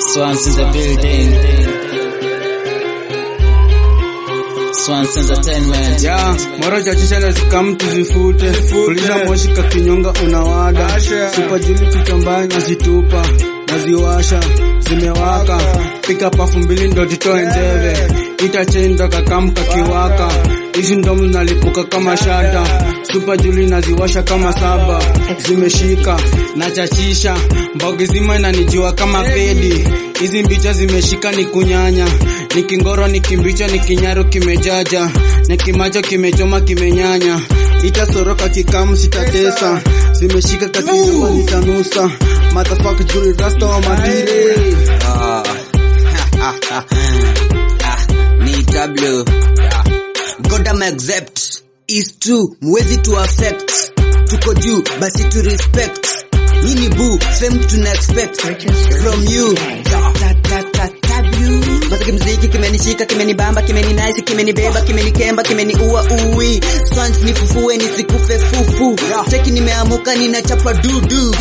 Swans in the building. Swans Entertainment. Ya, mara chachisha na zikamu tuzifute Kulisha moshi kakinyonga unawada Supa juli kichambaya nazitupa Naziwasha, zimewaka Pika pafu mbili ndo titoe njeve Itachenda kakamu kakiwaka Hizi ndomu nalipuka kama shada Supa juli naziwasha kama saba Zimeshika, nachachisha Mbogi zima inanijua kama pedi Hizi mbicha zimeshika ni kunyanya ni kingoro ni kimbicha ni kinyaru kimejaja ni kimacho kimechoma kimenyanya itasoroka kikamu sitatesa zimeshika kakinyama nitanusa motherfucker juli rasta wa matire Ah. Ah, ni W. Godam accept is true, mwezi to affect. Tuko juu, basi to respect. Nini boo, fame tuna expect from you. Ta, ta, ta, W. Basi kimziki kimenishika, kimenibamba, kimeninice, kimenibeba, kimenikemba, kimeniua ui. Swans nifufue nisikufe fufu. Cheki nimeamuka ninachapa dudu.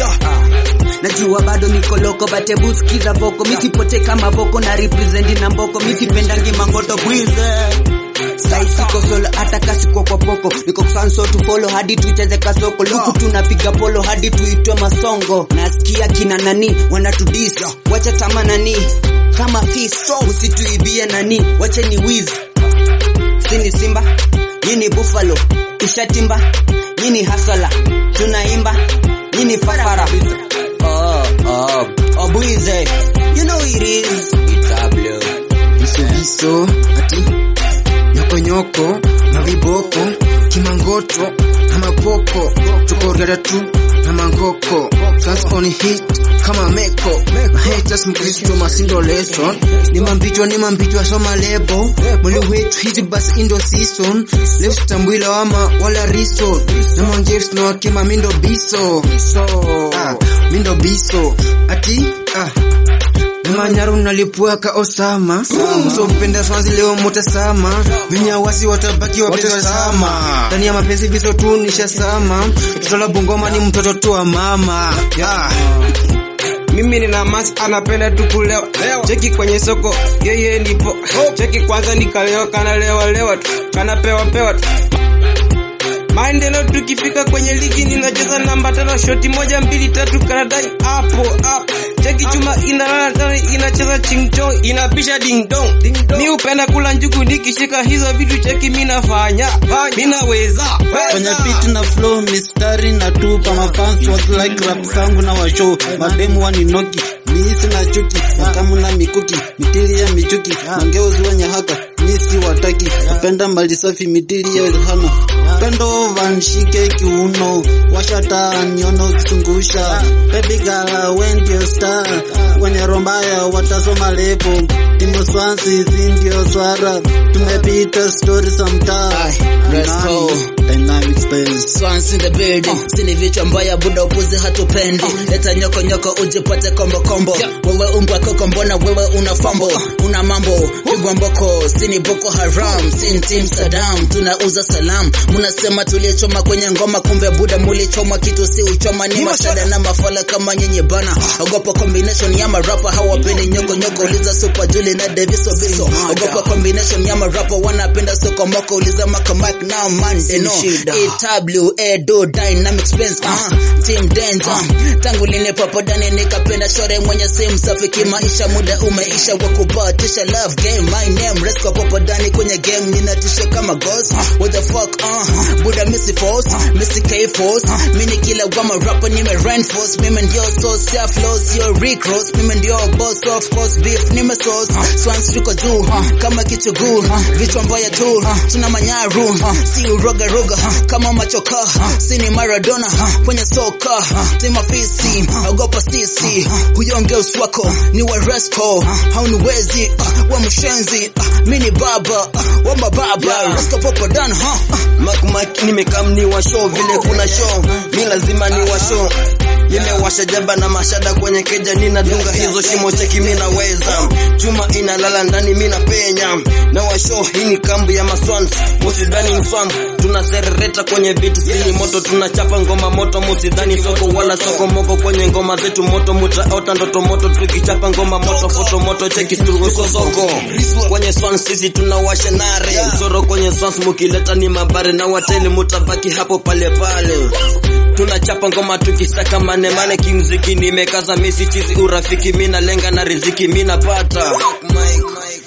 Najua bado niko loko but ebu sikiza voko misipote kama voko na represent na mboko misipendangi mangoto bwize Sai siko solo hata kasiko kwa poko niko kusanso to follow hadi tuicheze kasoko luku tunapiga polo hadi tuitwe masongo nasikia kina nani wanatudis wacha tama nani kama fis usituibie nani wache ni wiz sini simba nyini buffalo ishatimba nyini hasala tunaimba nyini fafara oh oh oh buize you know it is it's a blue viso ati nyokonyoko na viboko kimangoto na mapoko tukorgada tu na mangoko Trans on hit kama meko mahaters mkristo masindo lesson ni mambichwa ni mambichwa soma lebo mwili wetu hizi basi indo season left tambwila wama wala riso na manjefs na wakima mindo biso ah, mindo biso ati ah Manyaru nalipuaka Osama Msopenda swanzi leo mutasama Vinyawasi watabaki wapesa sama Ndani ya mapenzi viso tu nishasama Mtoto la bungoma ni mtoto tu wa mama yeah. mimi nina mas anapenda tu kulewa cheki kwenye soko yeye nipo cheki kwanza nikalewa kanalewa lewa tu kanapewa pewa tu maendeleo tukifika kwenye ligi ninacheza namba tano shoti moja mbili tatu kanadai hapo hapo cheki chuma inalala ndani inacheza chingchong inapisha ding dong mi upenda kula njugu nikishika hizo vitu cheki mi nafanya mi naweza Kwenye beat na flow mistari na tupa mafans was like rap zangu na washow mademu waninoki miisi na chuki makamu na mikuki mitili ya michuki mangeuzi wenye haka misi wataki napenda mali safi mitili ya hana pendo vanshike kiuno washata niono kichungusha baby girl when ndio star wenye rombaya watasoma lebo timo swansi si ndio swara tumepita story za mtaa let's go. dynamic space Swans in the building Sini vichwa mbaya buda upuzi hatupendi Leta nyoko nyoko ujipate kombo kombo Wewe umbwa koko mbona wewe una fambo Una mambo pigwa mboko Sini Boko Haram Sini Team Saddam Tunauza salam Munasema tulichoma kwenye ngoma Kumbe buda mulichoma kitu si uchoma Ni mashada na mafala kama nyenye bana Ogopa combination ya marapa Hawapendi nyoko nyoko Uliza Super Juli na Daviso Biso Ogopa combination ya marapa Wanapenda soko moko Uliza Maka Mike na man They know AW, Edo, Dynamic Spence, uh, Team Danger. Tangu lini papo dani nikapenda shore mwenye simu safi kimaisha muda umeisha wa kubatisha love game my name Resco papo dani kwenye game ninatisha kama ghost what the fuck uh Buda Missy Force Missy K Force mini kila wama rapper nime reinforce mimi ndio so self low sio Rick Ross mimi ndio boss of course beef nime sauce swans tuko juu kama kichuguu vichwa mbaya tu tuna manyaru si uroga roga kama machoka sini Maradona kwenye soka tima fisi ogopa sisi huyonge uswako ni wa resco hauniwezi wa mshenzi mini baba wa mababa resto popo dan ha Mac Mac nimekam ni wa show vile kuna show mi lazima ni wa show nimewasha jaba na mashada kwenye keja ninadunga hizo shimo cheki minaweza chuma inalala ndani mina penya na washo hii ni kambi ya maswans musidhani mswam tunaserereta kwenye vitu sini moto tunachapa ngoma moto musidhani soko wala soko moko kwenye ngoma zetu moto mutaota ndoto moto tukichapa ngoma moto foto moto cheki tuko soko kwenye swans sisi tunawasha nare msoro kwenye swans mukileta ni mabare na wateli mutabaki hapo pale pale tunachapa ngoma tukisaka manemane kimziki nimekaza misi chizi urafiki mina lenga na riziki mina pata